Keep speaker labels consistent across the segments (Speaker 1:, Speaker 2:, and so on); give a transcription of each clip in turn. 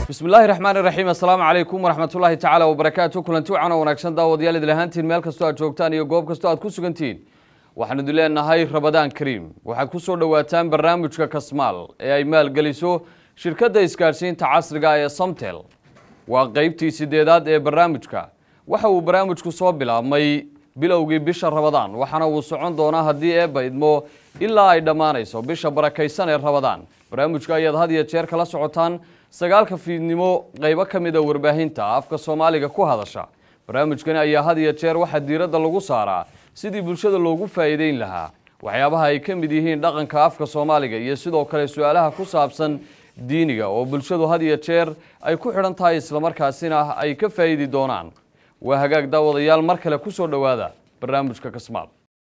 Speaker 1: bismi illaahi raxmaani raxiim assalaamu calaykum waraxmatullaahi tacaala wabarakaatu kulanti wacan oo wanaagsan daawadayaal idil ahaantiin meel kastoo aad joogtaan iyo goob kastoo aad ku sugantihiin waxaan idin leenahay rabadaan kariim waxaad ku soo dhowaataan barnaamijka kasmaal ee ay maalgeliso shirkadda isgaadhsiinta casriga ee samtel waa qeybtii sideedaad ee barnaamijka waxa uu barnaamijku soo bilaabmay bilowgii bisha rabadaan waxaana uu socon doonaa haddii eebba idmo ilaa ay dhammaanayso bisha barakaysan ee rabadaan barnaamijka ayaad had iyo jeer kala socotaan sagaalka fiidnimo qaybo ka mida warbaahinta afka soomaaliga ku hadasha barnaamijkani ayaa had iyo jeer waxaa diiradda lagu saaraa sidii bulshada loogu faa'iideyn lahaa waxyaabaha ay ka mid yihiin dhaqanka afka soomaaliga iyo sidoo kale su-aalaha ku saabsan diiniga oo bulshadu had iyo jeer ay ku xidhan tahay islamarkaasina ay ka faa'iidi doonaan waa hagaag daawadayaal mar kale ku soo dhowaada barnaamijka kasmaal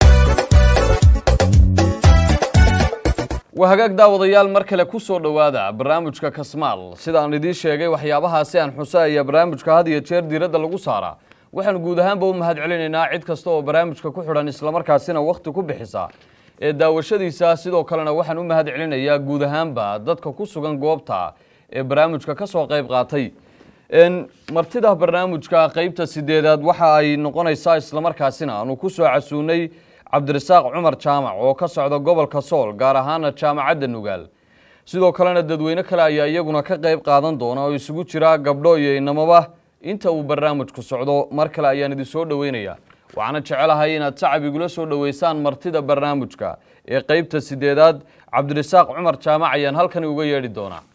Speaker 1: waa hagaag daawadayaal mar kale ku soo dhowaada barnaamijka kasmaal sidaan idiin sheegay waxyaabahaasi aan xuso ayaa barnaamijka had iyo jeer diiradda lagu saaraa waxaanu guud ahaanba u mahad celinaynaa cid kasta oo barnaamijka ku xidhan islamarkaasina wakhti ku bixisa ee daawashadiisa sidoo kalena waxaan u mahad celinayaa guud ahaanba dadka ku sugan goobta ee barnaamijka ka soo qayb qaatay martida barnaamijka qeybta sideedaad waxa ay noqonaysaa islamarkaasina aanu ku soo casuunay cabdirasaaq cumar jaamac oo ka socda gobolka sool gaar ahaana jaamacadda nugaal sidoo kalena dadweyne kale ayaa iyaguna ka qayb qaadan doona oo isugu jira gabdho iyo inamaba inta uu barnaamijku socdo mar kale ayaan idin soo dhoweynayaa waxaana jecelahay inaad sacab igula soo dhoweysaan martida barnaamijka ee qeybta sideedaad cabdirasaaq cumar jaamac ayaan halkani uga yeedhi doonaa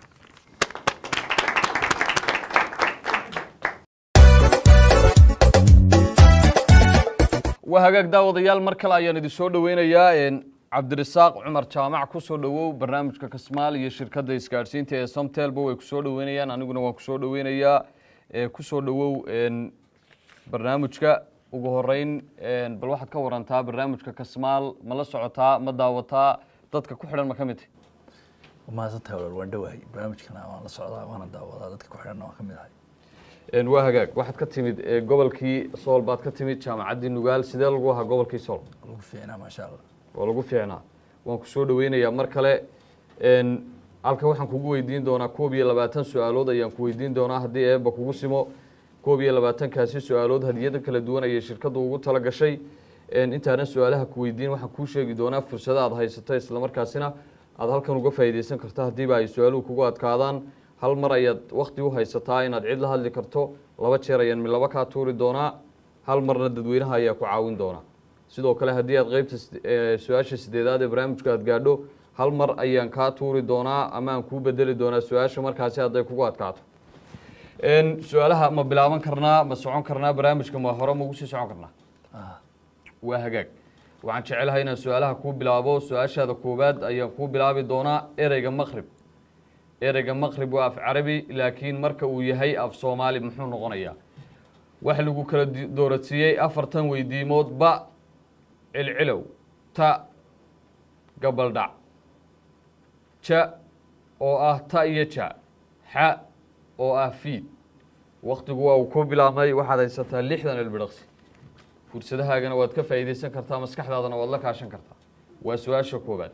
Speaker 1: waa hagaag daawadayaal mar kale ayaan idin soo dhoweynayaa cabdirasaaq cumar jaamac ku soo dhowow barnaamijka kasmaal iyo shirkadda isgaadhsiinta ee somtelba way kusoo dhoweynayaan aniguna waan kusoo dhoweynayaa kusoo dhowow barnaamijka ugu horeyn bal waxaad ka warantaa barnaamijka kasmaal ma la socotaa ma daawataa dadka ku xidhan ma ka mid tahy
Speaker 2: mahadsantahay walaal waan dhowahay barnaamijkana waan la socdaa waana daawadaa dadka ku xidhanna waan ka mid ahay
Speaker 1: waa hagaag waxaad ka timid gobolkii sool baad ka timid jaamacaddii nugaal sidee lagu ahaa gobolkii sool
Speaker 2: lagu fiicnaa maasha allah
Speaker 1: waa lagu fiicnaa waan ku soo dhoweynayaa mar kale halka waxaan kugu weydiin doonaa koob iyo labaatan su-aalood ayaan ku weydiin doonaa haddii eeba kugu simo koob iyo labaatankaasi su-aalood hadiyada kala duwan ayay shirkaddu ugu tala gashay intaanan su-aalaha ku weydiin waxaan kuu sheegi doonaa fursada aad haysato islamarkaasina aad halkan uga faa'iideysan karto haddiiba ay su-aaluhu kugu adkaadaan hal mar ayaad wakti u haysataa inaad cid la hadli karto laba jeer ayaan milaba kaa tuuri doonaa hal marna dadweynaha ayaa ku caawin doonaa sidoo kale haddii aad qeybta su-aasha sideedaad ee barnaamijka aad gaadho hal mar ayaan kaa tuuri doonaa ama aan kuu bedeli doonaa su-aasha markaasi hadday kugu adkaato su-aalaha ma bilaaban karnaa ma socon karnaa barnaamijka ma hore ma ugu sii socon karnaa waa hagaag waxaan jecelahay inaan su-aalaha kuu bilaabo su-aashaada koowaad ayaan kuu bilaabi doonaa ereyga maqrib ereyga maqrib waa af carabi laakiin marka uu yahay af soomaali muxuu noqonayaa waxa lagu kala dooradsiiyey afartan weydiimood ba cilcilow ta gabaldhac ja oo ah ta iyo ja xa oo ah fiid waktigu waa uu ku bilaabmay waxaad haysataa lixdan ilbidhaqsi fursadahaagana waad ka faa'iideysan kartaa maskaxdaadana waad la kaashan kartaa waa su-aasha koowaad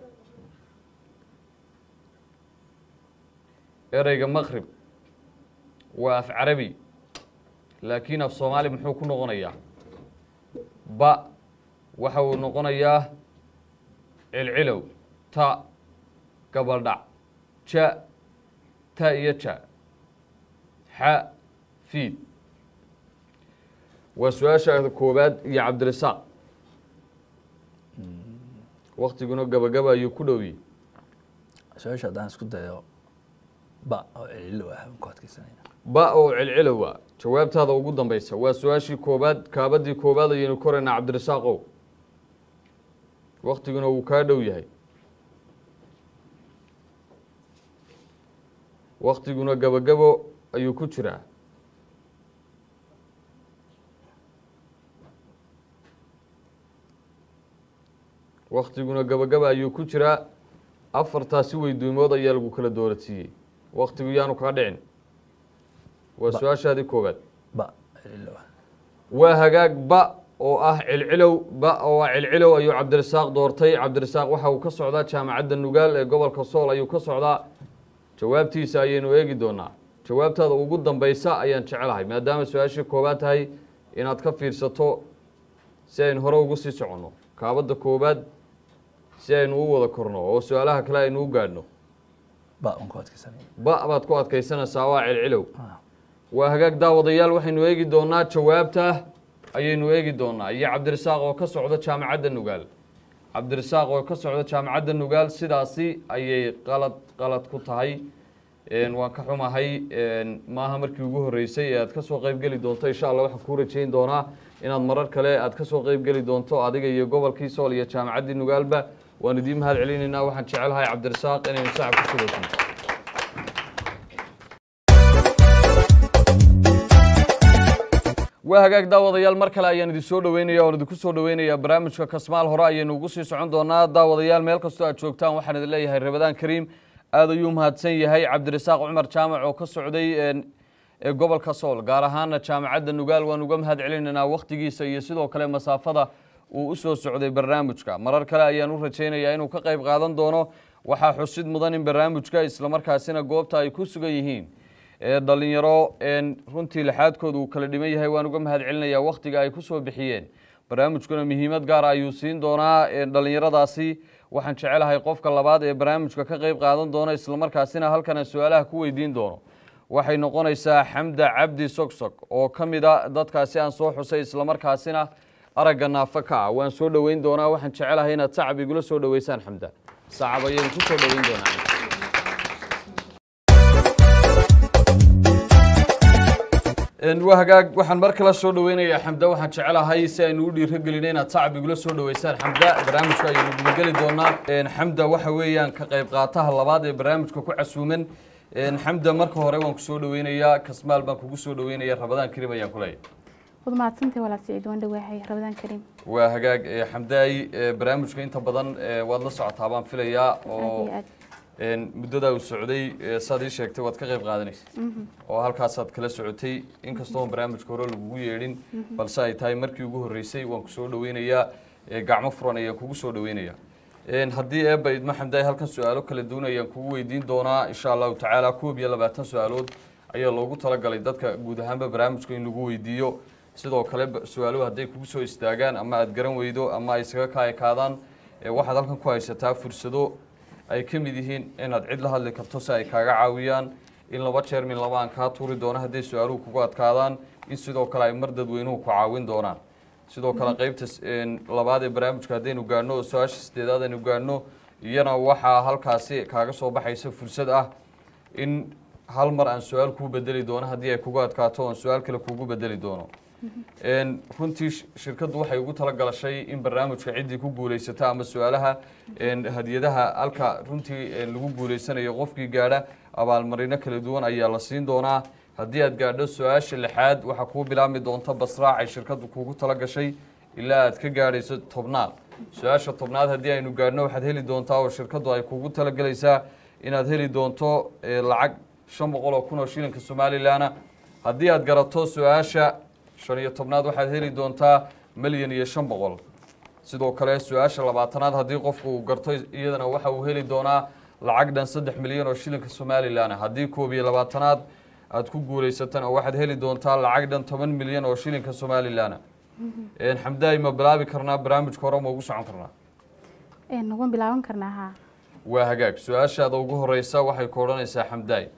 Speaker 1: ereyga maqrib waa af carabi laakiin af soomaali muxuu ku noqonayaa ba waxa uu noqonayaa cilcilow ta gabaldhac ja ta iyo ja xa fiid waa su-aasha koowaad iyo cabdirasaaq waktiguna gabagaba ayuu ku dhowiyey
Speaker 2: su-aasha haddaan isku dayo ba oo celilo ah aan ku adkeysanayna
Speaker 1: ba oo cilcilowa jawaabtaada ugu dambeysa waa su-aashii koobaad kaabadii koobaad ayaynu koraynaa cabdirasaaqow waktiguna wuu kaa dhow yahay waktiguna gabagabo ayuu ku jiraa waktiguna gabagaba ayuu ku jiraa afartaasi weydiimood ayaa lagu kala dooradsiiyey waktigu yaanu kaa dhicin waa su-aashaadii koowaad
Speaker 2: ba celilo ah
Speaker 1: waa hagaag ba oo ah cilcilow ba oo ah cilcilow ayuu cabdirasaaq doortay cabdirasaaq waxa uu ka socdaa jaamacadda nugaal ee gobolka sool ayuu ka socdaa jawaabtiisa ayaynu eegi doonaa jawaabtaada ugu dambeysa ayaan jecelahay maadaama su-aashii koobaad tahay inaad ka fiirsato si aynu hore ugu sii soconno kaabadda koobaad si aynu u wada korno oo su-aalaha kale aynu u gaadhno
Speaker 2: ba un ku adkaysanaya
Speaker 1: ba baad ku adkaysanaysaa waa celcilow
Speaker 2: Ah.
Speaker 1: waa hagaag daawadayaal waxaynu eegi doonaa jawaabta ayaynu eegi doonaa iyo cabdirasaaq oo ka socda jaamacadda nugaal cabdirasaaq oo ka socda jaamacadda nugaal sidaasi ayay qalad qalad ku tahay Een, waan ka xumahay een, maaha markii ugu horreysay ee aad ka soo qayb geli doonto insha allah waxaan kuu rajayn doonaa inaad marar kale aad ka soo qayb geli doonto adiga iyo gobolkii sool iyo jaamacaddii nugaalba waan idiin mahad celinaynaa waxaan jecelahay cabdirasaaq inaynu sacab ku sugaysan waa hagaag daawadayaal mar kale ayaan idin soo dhaweynaya oon idinku soo dhaweynayaa barnaamijka kasmaal hore ayaynu ugu sii socon doonaa daawadayaal meel kastoo aad joogtaan waxaan idin leeyahay rabadaan kariim aad ayuu mahadsan yahay cabdirasaaq cumar jaamac oo ka socday een, ee gobolka sool gaar ahaana jaamacadda nugaal waan uga mahad celinaynaa wakhtigiisa iyo sidoo kale masaafada uu u soo socday barnaamijka marar kale ayaan u rajaynayaa inuu ka qayb qaadan doono waxaa xusid mudan in barnaamijka islamarkaasina goobta ay ku sugan yihiin ee dhalinyaro een, runtii lixaadkooda uu kala dhiman yahay waan uga mahad celinayaa wakhtiga ay ku soo bixiyeen barnaamijkuna muhiimad gaara ayuu siin doonaa een, dhalinyaradaasi waxaan jecelahay qofka labaad ee barnaamijka ka qayb qaadan doona islamarkaasina halkan aan su-aalaha ku weydiin doono waxay noqonaysaa xamda cabdi sogsog oo ka mid a dadkaasi aan soo xusay islamarkaasina aragga naafa ka ah waan soo dhoweyn doonaa waxaan jecelahay inaad sacab igula soo dhoweysaan xamda sacab ayaynu ku soo dhoweyn doonaa Een, waa hagaag waxaan mar kale soo dhaweynayaa xamda waxaan jecelahay si aynu u dhiirogelinay inaad sacab igula soo dhaweysaan xamda barnaamijka ayaynu gudageli doonaa Een, xamda waxa weeyaan ka qayb qaataha labaad ee barnaamijka ku casuuman Een, xamda marka hore waan kusoo dhaweynayaa kasmaal baan kugu soo dhaweynaya rabadaan karim ayaan ku leeyahay
Speaker 3: wad mahadsantahay walaal siciid waan dhawaahay rabadaan kariim
Speaker 1: waa hagaag ee, xamdaay ee, barnaamijka inta badan ee, waad la socotaa baan filayaa
Speaker 3: aad
Speaker 1: oo
Speaker 3: iyo aad
Speaker 1: een, muddadaa uu socday ee, saad ii sheegtay waad ka qayb qaadanaysa oo halkaasaad kala socotay inkastoo aan barnaamijka hore lagugu yeedhin balse ay tahay markii ugu horreysay waan ku soo dhaweynayaa ee, gacmo furan ayaan kugu soo dhaweynayaa Een, haddii eebba idmo xamdaay halkan su-aalo kala duwan ayaan kugu weydiin doonaa insha allahu tacaala koob iyo labaatan su-aalood ayaa loogu talagalay dadka guud ahaanba barnaamijka in lagu weydiiyo sidoo kale ba- su-aaluhu hadday kugu soo istaagaan ama aad garan weydo ama ay isaga kaa ekaadaan ee, waxaad halkan ku haysataa fursado ay ka mid yihiin inaad cid la hadli karto si ay kaaga caawiyaan in laba jeer min laba aan kaa tuuri doono hadday su-aaluhu kugu adkaadaan in sidoo kale ay mar dadweynuhu ku caawin doonaan sidoo kale qeybta s- een, labaad ee barnaamijka haddaynu gaadhno oo su-aasha sideedaad aynu gaadhno iyana waxaa halkaasi kaaga soo baxaysa fursad ah in hal mar aan su-aal kuu bedeli doono haddii ay kugu adkaato oon su-aal kale kugu bedeli doono Een, runtii sh- shirkaddu waxay ugu talagalashay in barnaamijka ciddii ku guulaysata ama su-aalaha een, hadiyadaha halka runtii een, lagu guulaysanayo qofkii gaadha abaalmarino kala duwan ayaa la siin doonaa haddii aad gaadho su-aasha lixaad waxaa kuu bilaabmi doonta basraac ay shirkaddu kugu talagashay ilaa aad ka gaadhayso tobnaad su-aasha tobnaad haddii aynu gaadhno waxaad heli doontaa oo shirkaddu ay kugu talagelaysaa inaad heli doonto ee, lacag shan boqol oo kun oo shilinka somalilanna haddii aad garato su-aasha shan iyo tobnaad waxaad heli doontaa milyan iyo shan boqol sidoo kale su-aasha labaatanaad haddii qofku uu garto iyadana waxa uu heli doonaa lacag dhan saddex milyan oo shilinka somalilan haddii koob iyo labaatanaad aad ku guulaysatana waxaad heli doontaa lacag dhan toban milyan oo shilinka somalilan xamdaay ma bilaabi karnaa barnaamijka hore ma ugu socon karnaa
Speaker 3: Een, waan bilaaban karnaa haa
Speaker 1: waa hagaag su-aashaada ugu horeysa waxay ku odhanaysaa xamdaay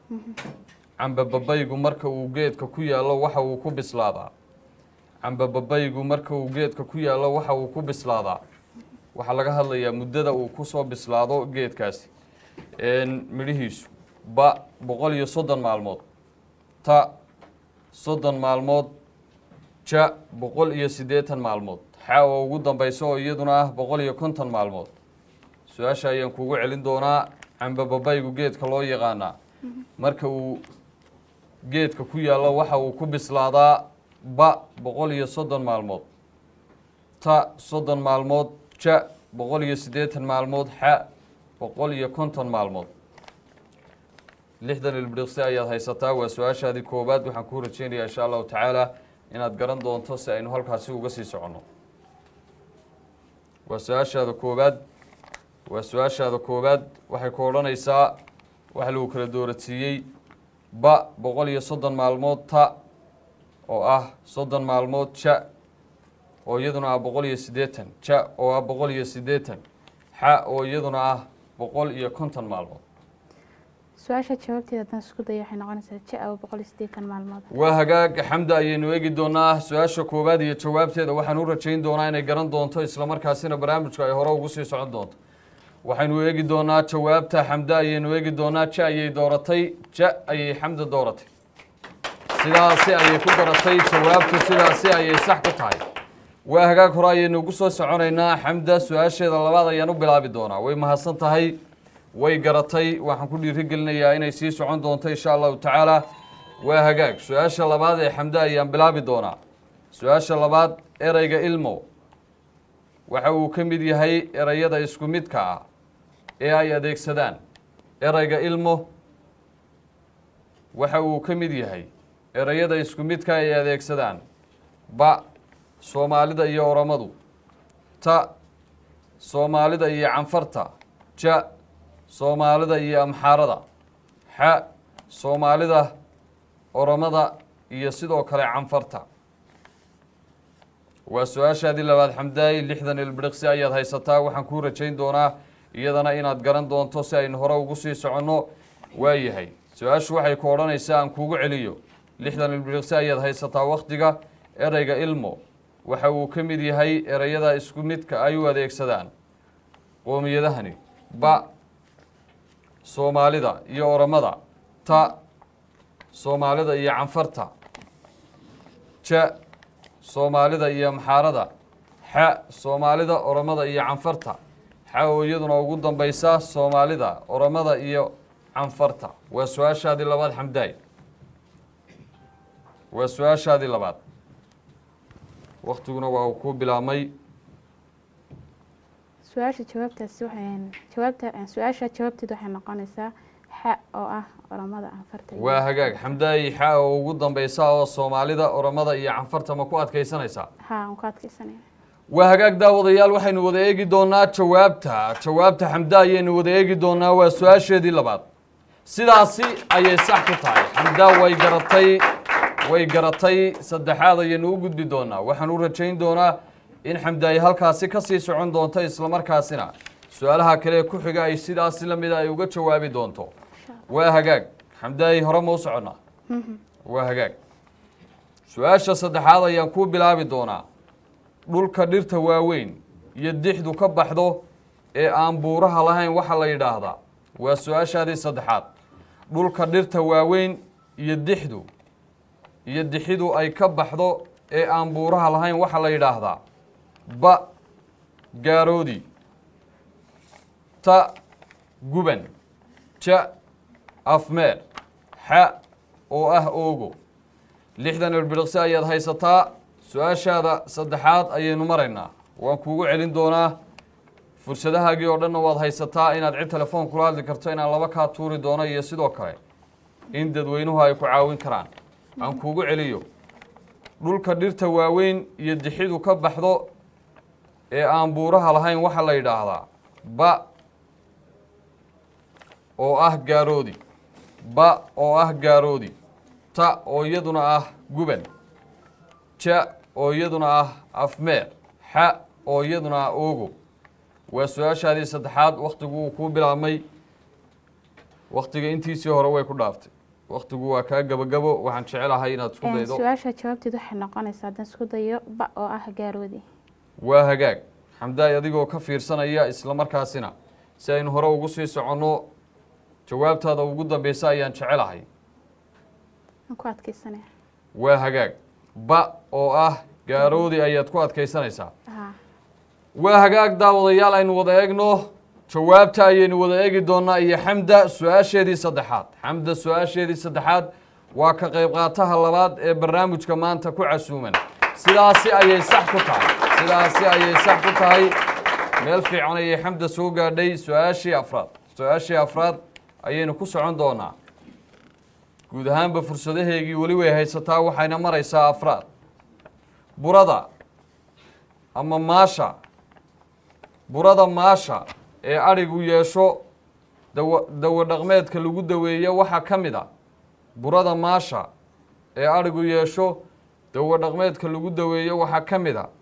Speaker 1: cambababaygu marka uu geedka ku yaallo waxa uu ku bislaadaa cambababaygu marka uu geedka ku yaallo waxa uu ku bislaadaa waxaa laga hadlayaa muddada uu ku soo bislaado geedkaasi Een, midhihiisu ba boqol iyo soddon maalmood ta soddon maalmood ja boqol iyo siddeetan maalmood xa oo ugu dambaysa oo iyaduna ah boqol iyo konton maalmood su-aasha ayaan kugu celin doonaa cambababaygu geedka loo yaqaanaa marka uu geedka ku yaallo waxa uu ku bislaadaa ba boqol iyo soddon maalmood ta soddon maalmood ja boqol iyo siddeetan maalmood xa boqol iyo konton maalmood lixdan ilbiriqsi ayaad haysataa waa su-aashaadii koowaad waxaan kuu rajeynayaa insha allahu tacaala inaad garan doonto si aynu halkaasi uga sii soconno waa su-aashaada koowaad waa su-aashaada koowaad waxay ku odhanaysaa waxa lagu kala doorasiiyey ba boqol iyo soddon maalmood ta oo ah soddon maalmood ja oo iyaduna ah boqol iyo siddeetan ja oo ah boqol iyo siddeetan xa oo iyaduna ah boqol iyo konton maalmood
Speaker 3: su-aasha jawaabteeda haddaan isku dayo waxay noqonaysaa ja oo boqol iyo siddeetan maalmood
Speaker 1: waa hagaag xamda ayaynu eegi doonaa su-aasha koowaad iyo jawaabteeda waxaan u rajayn doonaa inay garan doonto islamarkaasina barnaamijku ay hore ugu sii socon doonto waxaynu eegi doonaa jawaabta xamda ayaynu eegi doonaa ja ayay dooratay ja ayay xamda dooratay sidaasi ayay ku garatay jawaabtu sidaasi ayay sax ku tahay waa hagaag hore ayaynu ugu soo soconaynaa xamda su-aasheeda labaad ayaan u bilaabi doonaa way mahadsan tahay way garatay waxaan ku dhiirigelinayaa inay sii socon doonto insha allahu tacaala waa hagaag su-aasha labaad ee xamda ayaan bilaabi doonaa su-aasha labaad ereyga ilmo waxa uu ka mid yahay ereyada isku midka ah ee ay adeegsadaan ereyga ilmo waxa uu ka mid yahay ereyada isku midka ay adeegsadaan ba soomaalida iyo oromadu ta soomaalida iyo canfarta ja soomaalida iyo amxaarada xa soomaalida oromada iyo sidoo kale canfarta waa su-aashaadii labaad xamdaay lixdan ilbiriqsi ayaad haysataa waxaan kuu rajayn doonaa iyadana inaad garan doonto si aynu hore ugu sii soconno waayahay su-aashu waxay ku odhanaysaa aan kuugu celiyo lixdan ilbiriqsi ayaad haysataa wakhtiga ereyga ilmo waxa uu ka mid yahay ereyada isku midka ay u adeegsadaan qoomiyadahani ba soomaalida iyo oromada ta soomaalida iyo canfarta ja soomaalida iyo amxaarada xa soomaalida oromada iyo canfarta xa oo iyaduna ugu dambaysa soomaalida oromada iyo canfarta waa su-aashaadii labaad xamdaay waa su-aashaadii labaad waktiguna waa uu ku bilaabmay
Speaker 3: su-aasha jawaabtaasi waxay jawaabta su-aasha jawaabteeda waxay noqonaysaa xa oo ah oromada anfarta iyo-
Speaker 1: waa hagaag xamdaay xa oo ugu dambaysa oo soomaalida oromada iyo canfarta ma ku adkaysanaysaa
Speaker 3: ha aan ku adkaysanaya
Speaker 1: waa hagaag daawadayaal waxaynu wada eegi doonaa jawaabta jawaabta xamda ayaynu wada eegi doonaa waa su-aasheedii labaad sidaasi ayay sax ku tahay xamda way garatay way garatay saddexaad ayaynu u gudbi doonaa waxaan u rajayn doonaa in xamda ay halkaasi ka sii socon doonto islamarkaasina su-aalaha kale ee ku xiga ay sidaasi la mida ay uga jawaabi doonto waa hagaag xamdaay hore ma u soconnaa waa hagaag su-aasha saddexaad ayaan kuu bilaabi doonaa dhulka dhirta waaweyn iyo dixdu ka baxdo ee aan buuraha lahayn waxaa la yidhaahdaa waa su-aashaadii saddexaad dhulka dhirta waaweyn iyo dixdu iyo dixidu ay ka baxdo ee aan buuraha lahayn waxaa la yidhaahdaa ba gaaroodi ta guban ja afmeer xa oo ah oogo lixdan ilbiriqsi ayaad haysataa su-aashaada saddexaad ayaynu maraynaa waan kuugu celin doonaa fursadahaagii oo dhanna waad haysataa inaad cid telefoon kula hadli karto inaan laba kaa tuuri doono iyo sidoo kale in dadweynuhu ay ku caawin karaan aan kuugu celiyo dhulka dhirta waaweyn iyo dixidu ka baxdo ee aan buuraha lahayn waxaa la yidhaahdaa ba oo ah gaaroodi ba oo ah gaaroodi ta oo iyaduna ah guban ja oo iyaduna ah afmeer xa oo iyaduna ah oogo waa su-aashaadii saddexaad wakhtigu wuu kuu bilaabmay wakhtiga intiisii hore way ku dhaaftay wakhtigu waa kaa gabagabo waxaan jecelahay inaad isku
Speaker 3: Een,
Speaker 1: daydo
Speaker 3: su-aasha jawaabteeda waxay noqonaysaa haddaan isku dayo ba oo ah gaaroodi
Speaker 1: waa hagaag xamdaay adigoo ka fiirsanaya isla markaasina si aynu hore ugu sii soconno jawaabtaada ugu dambeysa ayaan jecelahay
Speaker 3: aan ku adkaysanaya
Speaker 1: waa hagaag ba oo ah gaaroodi ayaad ku adkaysanaysaa
Speaker 3: ha
Speaker 1: waa hagaag daawadayaal aynu wada eegno jawaabta ayaynu wada eegi doonaa iyo xamda su-aasheedii saddexaad xamda su-aasheedii saddexaad waa ka qayb qaataha labaad ee barnaamijka maanta ku casuuman sidaasi ayay sax ku tahay sidaasi ayay sax ku tahay meel fiican ayay xamda soo gaadhay su-aashii afraad su-aashii afraad ayaynu ku socon doonaa guud ahaanba fursadaheegii weli way haysataa waxayna maraysaa afraad burada ama maasha burada maasha ee adhigu yeesho dawa dawo dhaqmeedka lagu daweeyo waxaa ka mid a burada maasha ee adhigu yeesho dawo dhaqmeedka lagu daweeyo waxaa ka mid a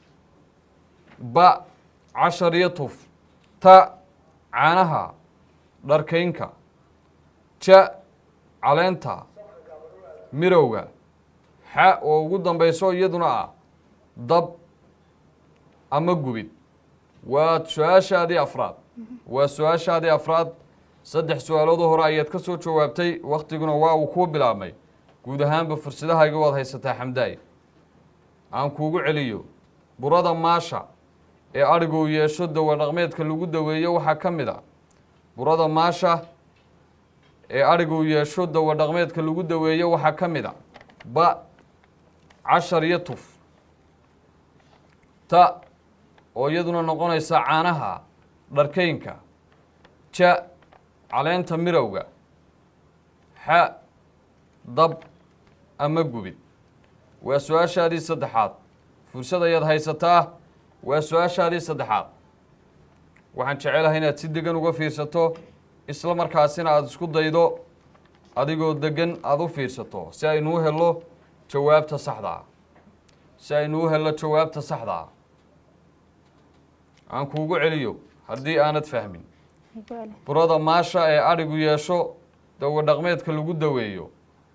Speaker 1: ba cashar iyo tuf ta caanaha dharkaynka ja caleenta mirowga xa oo ugu dambayso iyaduna ah dab ama gubid waa su-aashaadii afraad waa su-aashaadii afraad saddex su-aaloodoo hore ayaad ka soo jawaabtay waktiguna waa uu kuu bilaabmay guud ahaanba fursadahayga waad haysataa xamdaay aan kuugu celiyo burada maasha ee adhigu yeesho dawa dhaqmeedka lagu daweeyo waxaa ka mid a burada maasha ee adhigu yeesho dawa dhaqmeedka lagu daweeyo waxaa ka mid a ba cashar iyo tuf ta oo iyaduna noqonaysa caanaha dharkaynka ja caleenta mirowga xa dab ama gubid waa su-aashaadii saddexaad fursad ayaad haysataa waa su-aashaadii saddexaad waxaan jecelahay inaad si degan uga fiirsato isla markaasina aada isku daydo adigoo degan aada u fiirsato si aynuu helo jawaabta saxdaa si aynuu helo jawaabta saxdaa aan kuugu celiyo haddii aanad fahmin
Speaker 3: igu celi
Speaker 1: burada maasha ee adhigu yeesho dawo dhaqmeedka lagu daweeyo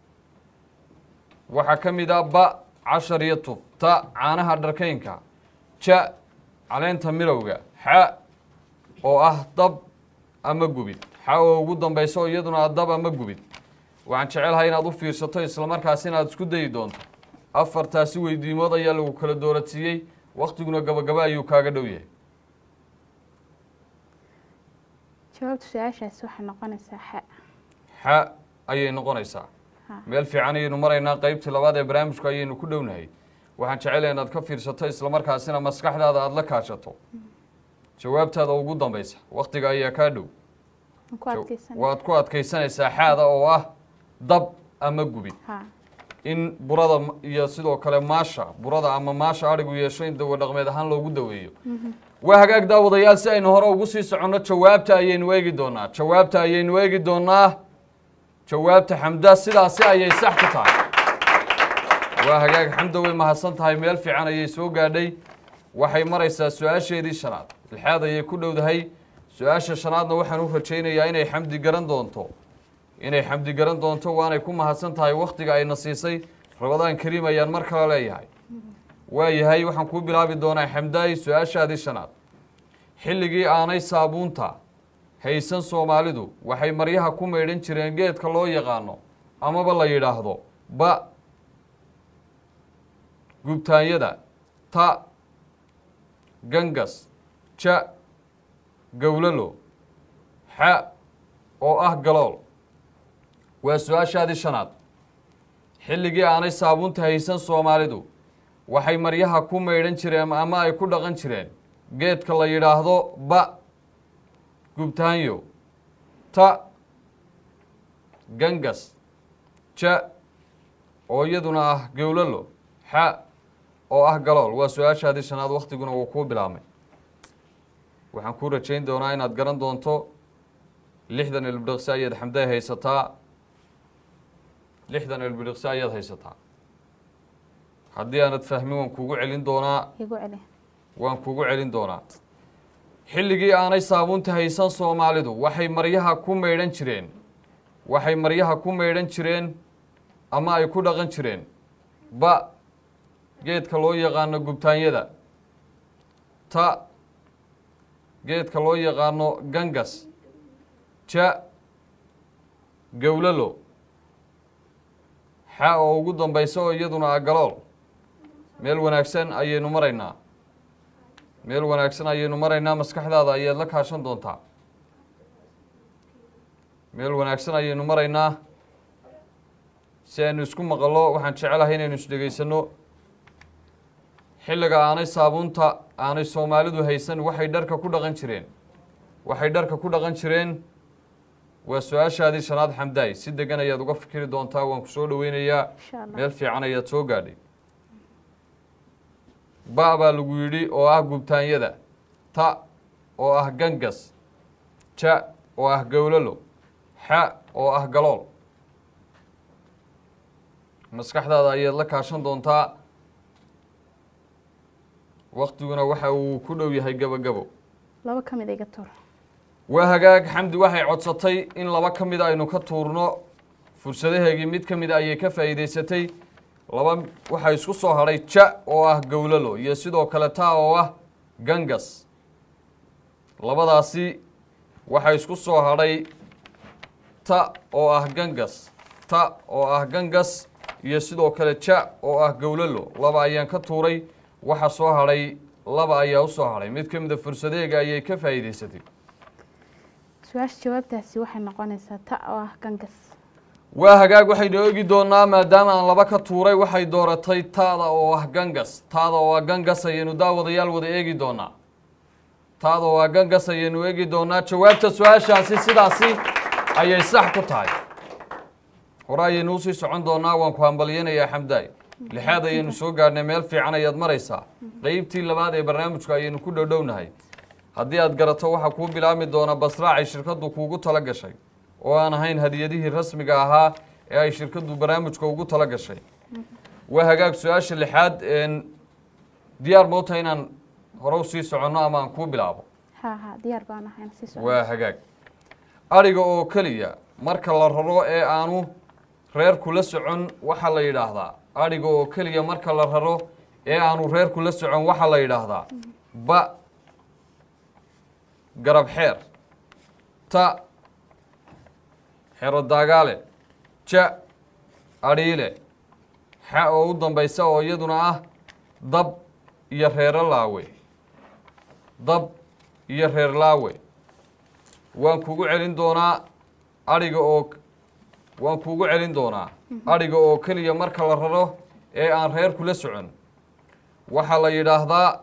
Speaker 1: waxaa ka mid ah ba cashar iyo tuf ta caanaha dharkaynka ja caleenta mirowga xa oo ah dab ama gubid xa oo ugu dambayso iyaduna ah dab ama gubid waxaan jecelahay inaad u fiirsato islamarkaasina aad isku dayi doonto afartaasi weydiimood ayaa lagu kala doorasiiyey waktiguna gabagaba ayuu kaaga dhow yahay
Speaker 3: jawaabta su-aashaasi waxay noqonaysaa xa
Speaker 1: xa ayay noqonaysaa
Speaker 3: Ha.
Speaker 1: meel fiican ayaynu maraynaa qeybtii labaad ee barnaamijku ayaynu ku dhownahay waxaan jecelahay inaad ka fiirsato islamarkaasina maskaxdaada aada la kaashato jawaabtaada ugu dambaysa waktiga ayaa kaa dhow
Speaker 3: Waan ku adkeysan
Speaker 1: waad ku adkaysanaysaa xaada oo ah dab ama gubid
Speaker 3: ha
Speaker 1: in burada m- iyo sidoo kale maasha burada ama maasha adhigu yeesho in dawo dhaqmeed ahaan loogu daweeyo waa hagaag daawadayaal si aynu hore ugu sii soconno jawaabta ayaynu eegi doonaa jawaabta ayaynu eegi doonaa jawaabta xamda sidaasi ayay sax ku tahay waa hagaag xamda way mahadsan tahay meel fiican ayay soo gaadhay waxay maraysaa su-aasheedii shanaad lixaad ayay ku dhowdahay su-aasha shanaadna waxaan u rajaynayaa inay xamdi garan doonto inay xamdi garan doonto waanay ku mahadsan tahay wakhtiga ayna siisay rabadaan kariim ayaan mar kale leeyahay waayahay waxaan kuu bilaabi doonaa xamdaay su-aashaadii shanaad xilligii aanay saabuunta haysan soomaalidu waxay maryaha ku maydhan jireen geedka loo yaqaano amaba la yidhaahdo ba gubtaanyada ta gangas ja gowlalo xa oo ah galool waa su-aashaadii shanaad xilligii aanay saabuunta haysan soomaalidu waxay maryaha ku maydhan jireen ama ay ku dhaqan jireen geedka la yidhaahdo ba gubtaanyo ta gangas ja oo iyaduna ah gowlalo xa oo ah galool waa su-aashaadii shanaad waktiguna wuu kuu bilaabmay waxaan kuu rajayn doonaa inaad garan doonto lixdan ilbidhiqsi ayaad xamday haysataa lixdan ilbidhiqsi ayaad haysataa haddii aanad fahmin waan kuugu celin doonaa
Speaker 3: igu celi
Speaker 1: waan kuugu celin doonaa xilligii aanay saabuunta haysan soomaalidu waxay maryaha ku maydhan jireen waxay maryaha ku maydhan jireen ama ay ku dhaqan jireen ba geedka loo yaqaano gubtaanyada ta geedka loo yaqaano gangas ja gowlalo xa oo ugu dambaysa oo iyaduna ah galool meel wanaagsan ayaynu maraynaa meel wanaagsan ayaynu maraynaa maskaxdaada ayaad la kaashan doontaa meel wanaagsan ayaynu maraynaa si aynu isku maqallo waxaan jecelahay inaynu isdhegaysano xilliga aanay saabuunta aanay soomaalidu haysan waxay dharka ku dhaqan jireen waxay dharka ku dhaqan jireen waa su-aashaadii shanaad xamdaay si degan ayaad uga fikiri doontaa waan ku soo dhoweynayaa
Speaker 3: insha allah
Speaker 1: meel fiican ayaad soo gaadhay ba baa lagu yidhi oo ah gubtaanyada ta oo ah gangas ja oo ah gowlalo xa oo ah galool maskaxdaada ayaad la kaashan doontaa waktiguna waxa uu ku dhow yahay gabagabo
Speaker 3: laba ka mid iga tuur
Speaker 1: waa hagaag xamdi waxay codsatay in laba ka mida aynu ka tuurno fursadaheegii mid ka mida ayay ka faa'iidaysatay laba waxaa isku soo hadhay ja oo ah gowlalo iyo sidoo kale taa oo ah gangas labadaasi waxaa isku soo hadhay ta oo ah gangas ta oo ah gangas iyo sidoo kale ja oo ah gowlalo laba ayaan ka tuuray waxa soo hadhay laba ayaa u soo hadhay mid ka mida fursadeega ayay ka faa'iidaysatay
Speaker 3: su-aasha jawaabtaasi waxay noqonaysaa ta oo ah gangas
Speaker 1: waa hagaag waxaynu eegi doonaa maadaama aan laba ka tuuray waxay dooratay taada oo ah gangas taada oo ah gangas ayaynu daawadayaal wada eegi doonaa taada oo ah gangas ayaynu eegi doonaa jawaabta su-aashaasi sidaasi ayay sax ku tahay hore ayaynu usii socon doonaa waan ku hambalyanayaa xamdaay lixaad ayaynu soo gaadhnay meel fiican ayaad maraysaa qeybtii labaad ee barnaamijku ayaynu ku dhowdhownahay haddii aad garato waxaa kuu bilaabmi doona basraacay shirkaddu kuugu tala gashay oo aan ahayn hadiyadihii rasmiga ahaa ee ay shirkaddu barnaamijka ugu tala gashay waa hagaag su-aasha lixaad diyaar moota inaan hore usii soconno ama aan kuu bilaabo
Speaker 3: ha ha diyaar baan ahay sii socdo
Speaker 1: waa hagaag adhiga oo keliya marka la raro ee aanu reerku la socon waxaa la yidhaahdaa adhiga oo keliya marka la raro ee aanu reerku la socon waxaa la yidhaahdaa ba garab xeer ta xero daagaale ja adhiile xa oo u dambaysa oo iyaduna ah dab iyo reero laawe dab iyo reer laawe waan kugu celin doonaa adhiga oo waan kugu celin doonaa adhiga oo keliya marka la raro ee aan reerku la socon waxaa la yidhaahdaa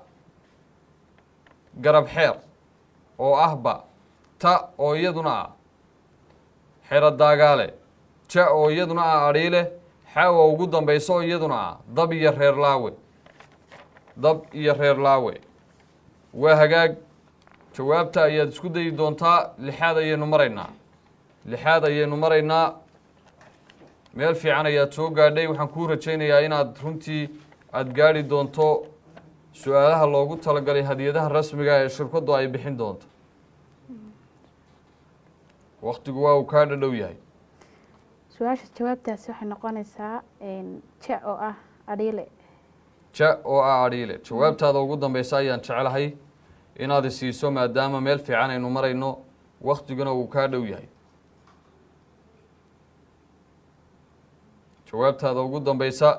Speaker 1: garab xeer oo ah ba ta oo iyaduna ah xero daagaale ja oo iyaduna ah adhiile xa oo ugu dambaysa oo iyaduna ah dab iyo reer laawe dab iyo reer laawe waa hagaag jawaabta ayaad isku dayi doontaa lixaad ayaynu maraynaa lixaad ayaynu maraynaa meel fiican ayaad soo gaadhay waxaan kuu rajaynayaa inaad runtii aada gaadhi doonto su-aalaha loogu talagalay hadiyadaha rasmiga ee shirkaddu ay bixin doonto waktigu waa uu kaa dhadhow yahay
Speaker 3: su-aasha jawaabtaasi waxay noqonaysaa ja oo ah adhiile
Speaker 1: ja oo ah adhiile jawaabtaada ugu dambeysa ayaan jecelahay inaad isiiso maadaama meel fiican aynu marayno waktiguna uu kaa dhow yahay jawaabtaada ugu dambeysa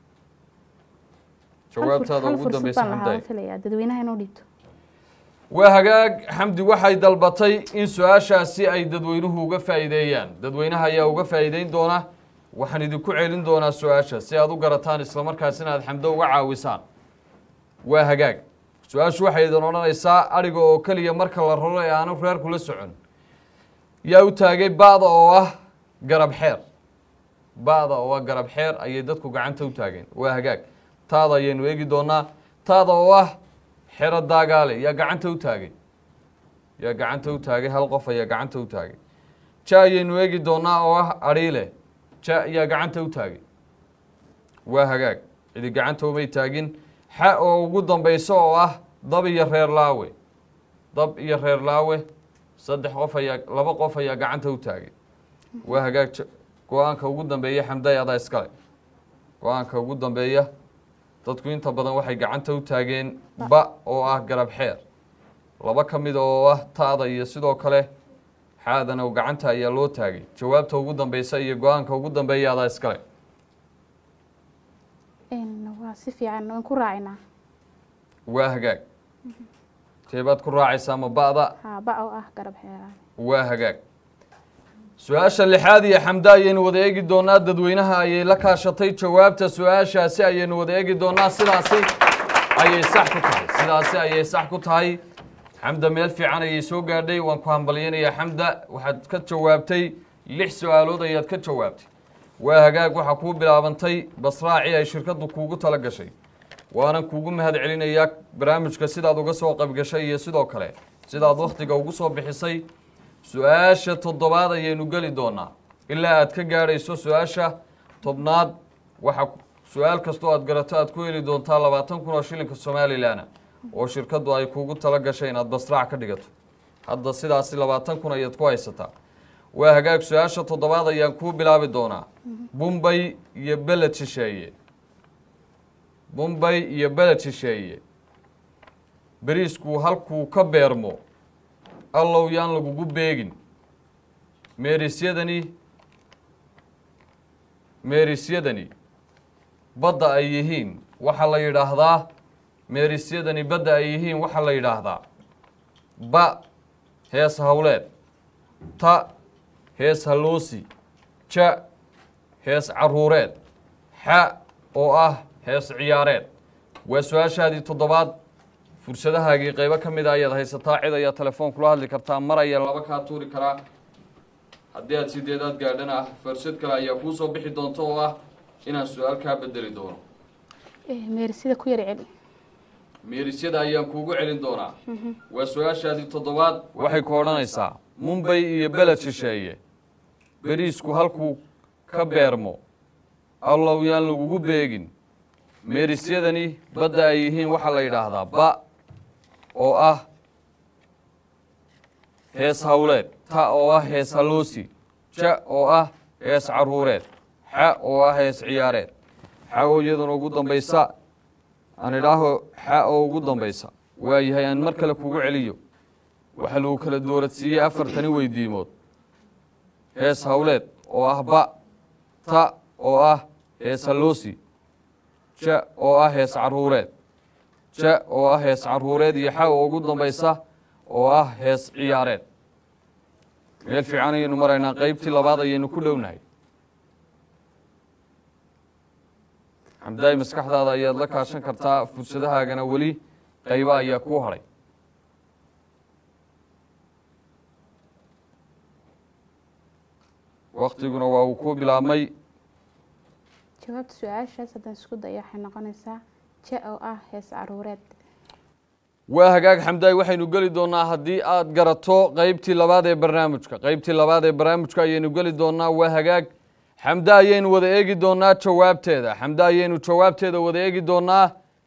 Speaker 1: jawaabtaada
Speaker 3: hal
Speaker 1: ugu
Speaker 3: fursad
Speaker 1: dambeysa
Speaker 3: baan lahaa
Speaker 1: xamdaay
Speaker 3: waan filayaa dadweynaha inuu dhiibto
Speaker 1: waa hagaag xamdi waxay dalbatay in su-aashaasi ay dadweynuhu uga faa'iideeyaan dadweynaha ayaa uga faa'iideyn doona waxaan idinku celin doonaa su-aasha si aad u garataan islamarkaasina aad xamdo uga caawisaan waa hagaag su-aashu waxay idin odhanaysaa adhiga oo keliya marka la raro ee aanu reerku la socon yaa u taagay ba'da oo ah garab xeer ba'da oo ah garab xeer ayay dadku gacanta u taageen waa hagaag taada ayaynu eegi doonaa taada oo ah xero daagaale yaa gacanta u taagay yaa gacanta u taagay hal qof ayaa gacanta u taagay ja ayaynu eegi doonaa oo ah adhiile ja yaa gacanta u taagay waa hagaag cidi gacanta umay taagin xa oo ugu dambayso oo ah dab iyo reer laawe dab iyo reer laawe saddex qof ayaa laba qof ayaa gacanta u taagay waa hagaag ja- go-aanka ugu dambeeya xamday adaa iskale go-aanka ugu dambeeya dadku inta badan waxay gacanta u taageen ba oo ah garab xeer laba ka mid oo ah taada iyo sidoo kale xaadana gacanta ayaa loo taagay jawaabta ugu dambeysa iyo go-aanka ugu dambeeya adaa iskale
Speaker 3: waa si fiican waan ku raacinaa
Speaker 1: waa hagaag teebaad ku raacaysaa ma ba'da
Speaker 3: ha ba oo ah garab xeeraan
Speaker 1: waa hagaag su-aasha lixaad iyo xamda ayaynu wada eegi doonaa dadweynaha ayay la kaashatay jawaabta su-aashaasi ayaynu wada eegi doonaa sidaasi ayay sax ku tahay sidaasi ayay sax ku tahay xamda meel fiican ayay soo gaadhay waan ku hambalyanayaa xamda waxaad ka jawaabtay lix su-aalood ayaad ka jawaabtay waa hagaag waxaa kuu bilaabantay basraaci ay shirkaddu kuugu tala gashay waanan kuugu mahad celinayaa barnaamijka sidaad uga soo qaybgashay iyo sidoo kale sidaad wakhtiga ugu soo bixisay su-aasha toddobaad ayaynu geli doonaa ilaa aad ka gaadhayso su-aasha tobnaad waxa su-aal kastoo aad garato aad ku heli doontaa labaatan kun oo shilinka somalilan oo shirkaddu ay kuugu tala gashay inaad basraac ka dhigato hadda sidaasi labaatan kun ayaad ku haysataa waa hagaag su-aasha toddobaad ayaan kuu bilaabi doonaa bumbay iyo beled shisheeye bumbay iyo beled shisheeye beriisku halkuu ka beermo allow yaan lagugu beegin meerisyadani meerisyadani badda ay yihiin waxaa la yidhaahdaa meerisyadani badda ay yihiin waxaa la yidhaahdaa ba hees hawleed ta hees haloosi ja hees caruureed xa oo ah hees ciyaareed waa su-aashaadii toddobaad fursadahaagii qaybo ka mid a ayaad haysataa cid ayaa telefoon kula hadli kartaa mar ayaa laba kaa tuuri karaa haddii aad sideedaad gaadhana ah fursad kale ayaa kuu soo bixi doonta oo ah inaan su-aal kaa bedeli doono
Speaker 3: meerisida ku yar celi
Speaker 1: meerisyada ayaan kuugu celin doonaa waa su-aashaadii toddobaad waxay ku odhanaysaa mumbay iyo beled shisheeye beriisku halkuu ka beermo allow yaan lagugu beegin meerisyadani badda ay yihiin waxaa la yidhaahdaa ba oo ah hees hawleed ta oo ah hees haloosi ja oo ah hees caruureed xa oo ah hees ciyaareed xa oo iyaduna ugu dambaysa aan idhaaho xa oo ugu dambaysa waayahay aan mar kale kugu celiyo waxaa lagu kala dooradsiiyey afartani weydiimood hees hawleed oo ah ba ta oo ah hees haloosi ja oo ah hees caruureed ja oo ah hees caruureed iyo xa oo ugu dambaysa oo ah hees ciyaareed meel fiican ayaynu maraynaa qeybtii labaad ayaynu ku dhownahay xamdaay maskaxdaada ayaad la kaashan kartaa fursadahaagana weli qayba ayaa kuu hadhay waktiguna waa uu ku bilaabmay
Speaker 3: jawaabta su-aashaas haddaan isku dayo waxay noqonaysaa ja oo ah hees caruureed
Speaker 1: waa hagaag xamdaay waxaynu geli doonaa haddii aad garato qeybtii labaad ee barnaamijka qeybtii labaad ee barnaamijka ayaynu geli doonaa waa hagaag xamde ayaynu wada eegi doonaa jawaabteeda xamde ayaynu jawaabteeda wada eegi doonaa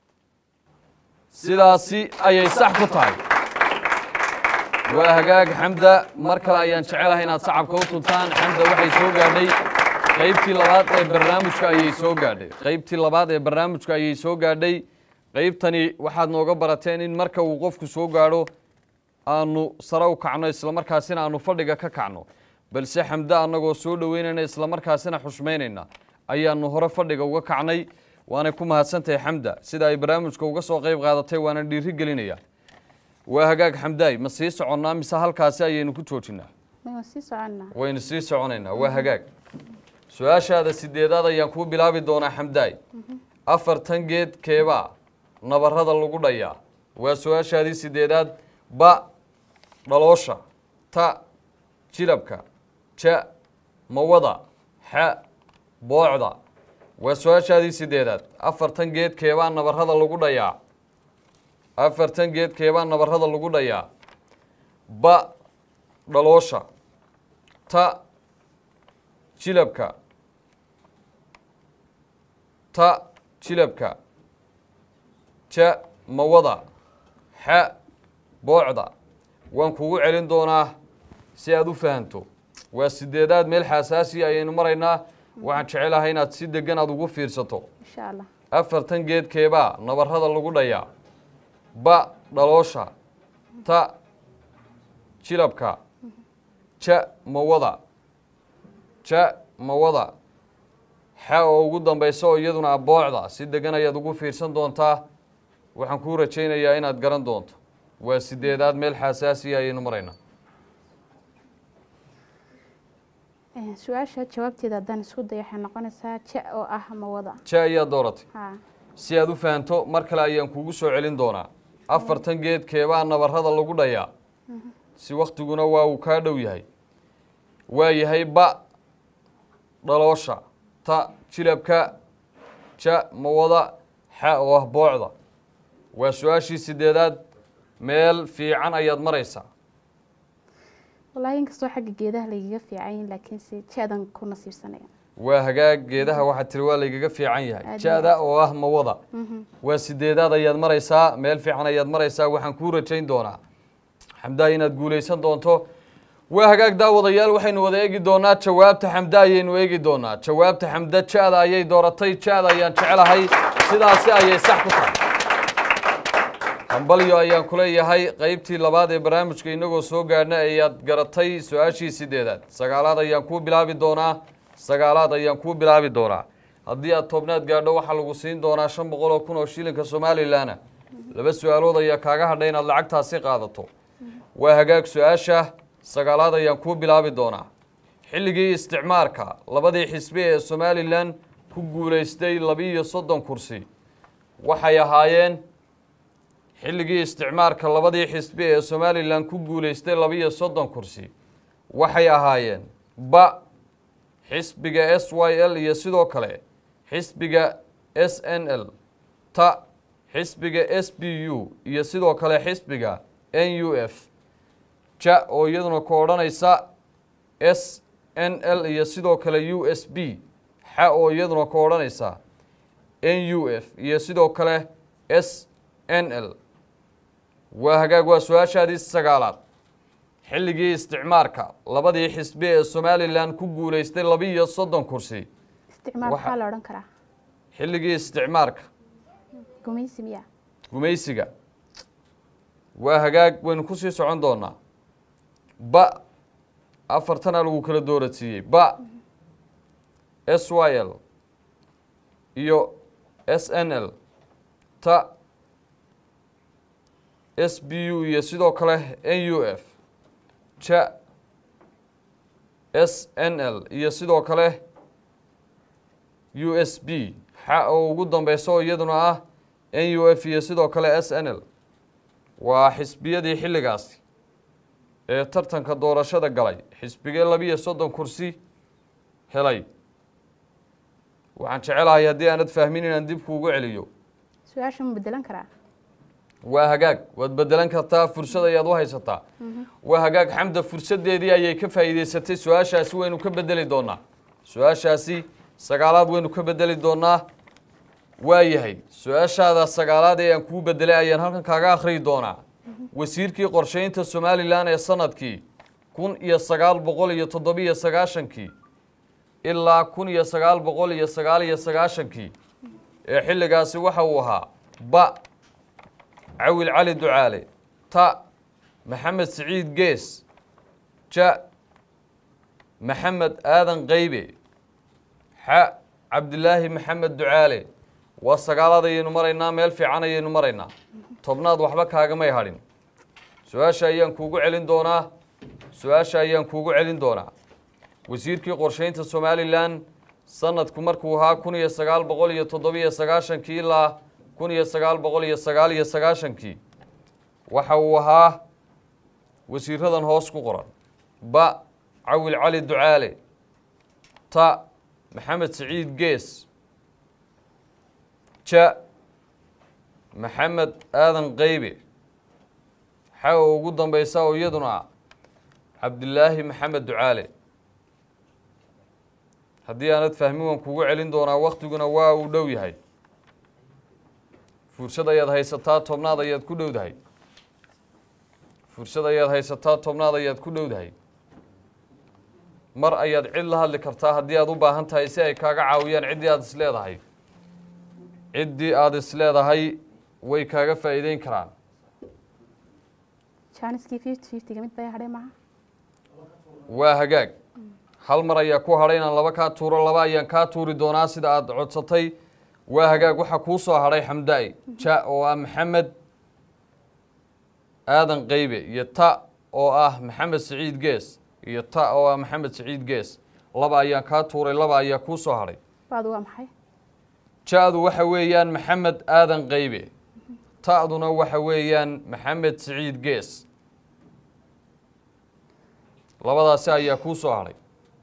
Speaker 1: sidaasi ayay sax ku tahay waa hagaag xamda mar kale ayaan jecelahay inaad sacabka u tuntaan xamda waxay soo gaadhay qeybtii labaad ee barnaamijka ayay soo gaadhay qeybtii labaad ee barnaamijka ayay soo gaadhay qeybtani waxaad nooga barateen in marka uu qofku soo gaadho aanu sare u kacno islamarkaasina aanu fadhiga ka kacno balse xamde annagoo soo dhoweynayna islamarkaasina xushmaynayna ayaanu hore fadhiga uga kacnay waanay ku mahadsantahay xamda sida ay barnaamijka uga soo qeyb qaadatay waana dhiiri gelinaya waa hagaag xamdaay ma sii soconnaa mise halkaasi ayaynu ku joojinaa
Speaker 3: waan sii soconnaa
Speaker 1: waynu sii soconaynaa waa hagaag su-aashaada sideedaad ayaan kuu bilaabi doonaa xamdaay afartan geed keebaa nabarada lagu dhayaa waa su-aashaadii sideedaad ba dhaloosha ta jilabka ja mawada xa boocda waa su-aashaadii sideedaad afartan geed keebaa nabarada lagu dhayaa afartan geed keebaa nabarada lagu dhayaa ba dhaloosha ta jilabka ta jilabka ja mawada xa boocda waan kugu celin doonaa si aad u fahanto waa sideedaad meel xaasaasi ayaynu maraynaa waxaan jecelahay inaad si degan aad ugu fiirsato
Speaker 3: insha allah
Speaker 1: afartan geed keebaa nabarada lagu dhayaa ba dhaloosha ta jilabka ja mawada ja mawada xa oo ugu dambaysa oo iyaduna aboocda si degan ayaad ugu fiirsan doontaa waxaan kuu rajaynayaa inaad garan doonto waa sideedaad meel xaasaasiya ayaynu maraynaa
Speaker 3: su-aasha jawaabteeda haddaan isku dayo waxay noqonaysaa ja oo ah mawada
Speaker 1: ja ayaad dooratay
Speaker 3: ha
Speaker 1: si aad u fahanto mar kale ayaan kuugu soo celin doonaa afartan geed keebaa nabarada lagu dhayaa si waktiguna waa uu kaa dhow yahay waa yahay ba dhaloosha ta jilabka ja mawada xa oo ah boocda waa su-aashii sideedaad meel fiican ayaad maraysaa
Speaker 3: wallaahi inkastoo xagga geedaha lagaga fiican yihin laakiinse ja-dan ku nasiibsanaya
Speaker 1: waa hagaag geedaha waxaad tiri waa laygaga fiican yahay
Speaker 3: Aad
Speaker 1: ja-da oo ah mawada
Speaker 3: Mhm.
Speaker 1: waa sideedaad ayaad maraysaa meel fiican ayaad maraysaa waxaan kuu rajayn doonaa xamdaa inaad guulaysan doonto waa hagaag daawadayaal waxaynu wada eegi doonaa jawaabta xamda ayaynu eegi doonaa jawaabta xamda ja-da ayay dooratay ja-da ayaan jecelahay sidaasi ayay sax ku tahay hambalyo ayaan ku leeyahay qeybtii labaad ee barnaamijka inagoo soo gaadhna ayaad garatay su-aashii sideedaad sagaalaad ayaan kuu bilaabi doonaa sagaalaad ayaan kuu bilaabi doonaa haddii aad tobnaad gaadho waxaa lagu siin doonaa shan boqol oo kun oo shilinka somalilanna laba su-aalood ayaa kaaga hadhay inaad lacagtaasi qaadato waa hagaag su-aasha sagaalaad ayaan kuu bilaabi doonaa xilligii isticmaarka labadii xisbi ee somalilan ku guulaystay labiiyo soddon kursi waxay ahaayeen xilligii isticmaarka labadii xisbi ee somalilan ku guulaystay labiiyo soddon kursi waxay ahaayeen ba xisbiga s y l iyo sidoo kale xisbiga s n l ta xisbiga s b u iyo sidoo kale xisbiga n u f ja oo iyaduna ku odhanaysa s n l iyo sidoo kale u s b xa oo iyaduna ku odhanaysa n u f iyo sidoo kale s n l waa hagaag waa su-aashaadii sagaalaad xilligii isticmaarka labadii xisbi ee somalilan ku guulaystay labiiyo soddon kursi
Speaker 3: isticmaal
Speaker 1: Waxa-
Speaker 3: maxaa la odhan karaa
Speaker 1: xilligii isticmaarka
Speaker 3: gumaysi miya
Speaker 1: gumaysiga waa hagaag waynu kusii socon doonaa ba afartana lagu kala dooradsiiyey ba s y l iyo s n l ta s b u iyo sidoo kale n u f ja s n l iyo sidoo kale u s b xa oo ugu dambeysa oo iyaduna ah n u f iyo sidoo kale s n l waa xisbiyadii xilligaasi ee tartanka doorashada galay xisbigee labiiyo soddon kursi helay waxaan jecelahay haddii aanad fahmin inaan dib kuugu celiyo
Speaker 3: su-aasha ma bedelan karaa
Speaker 1: waa hagaag waad bedelan kartaa fursad ayaad u haysataa waa hagaag xamda fursadeedii ayay ka faa'iideysatay su-aashaasi waynu ka bedeli doonaa su-aashaasi sagaalaad waynu ka bedeli doonaa waa yahay su-aashaada sagaalaad ee aan kuu bedelay ayaan halkan kaaga akhriyi doonaa wasiirkii qorsheynta somalilan ee sanadkii kun iyo sagaal boqol iyo toddobiyo sagaashankii ilaa kun iyo sagaal boqol iyo sagaal iyo sagaashankii ee xilligaasi waxa uu ahaa ba cawil cali ducaale ta maxamed siciid gees ja maxamed aadan qaybe xa cabdilaahi maxamed ducaale waa sagaalaad ayaynu maraynaa meel fiican ayaynu maraynaa tobnaad waxba kaagamay hadhin su-aasha ayaan kuugu celin doonaa su-aasha ayaan kuugu celin doonaa wasiirkii qorsheynta somalilan sanadku markuu ahaa kun iyo sagaal boqol iyo toddobiyo sagaashankii ilaa kun iyo sagaal boqol iyo sagaal iyo sagaashankii waxa uu ahaa wasiiradan hoos ku qoran ba cawil cali ducaale ta maxamed siciid gees ja maxamed aadan qaybe xa oo ugu dambeysa oo iyaduna ah cabdilaahi maxamed ducaale haddii aanad fahmin waan kugu celin doonaa waktiguna waa uu dhow yahay fursad ayaad haysataa tobnaad ayaad ku dhowdahay fursad ayaad haysataa tobnaad ayaad ku dhowdahay mar ayaad cid la hadli kartaa haddii aad u baahan tahay si ay kaaga caawiyaan ciddii aad isleedahay ciddii aada isleedahay way kaaga faa'iideyn karaan
Speaker 3: jaaniskii fifty fiftyga mid bay hadhay maaha
Speaker 1: waa hagaag hal mar ayaa ku hadhay inaan laba kaa tuuro laba ayaan kaa tuuri doonaa sida aad codsatay waa hagaag waxaa kuu soo hadhay xamda-i ja oo ah maxamed aadan qaybe iyo ta oo ah maxamed siciid gees iyo ta oo ah maxamed siciid gees laba ayaan kaa tuuray laba ayaa kuu soo hadhay
Speaker 3: baadu waa maxay
Speaker 1: ja-du waxa weeyaan maxamed aadan qaybe ta'duna waxa weeyaan maxamed siciid gees labadaasi ayaa kuu soo hadhay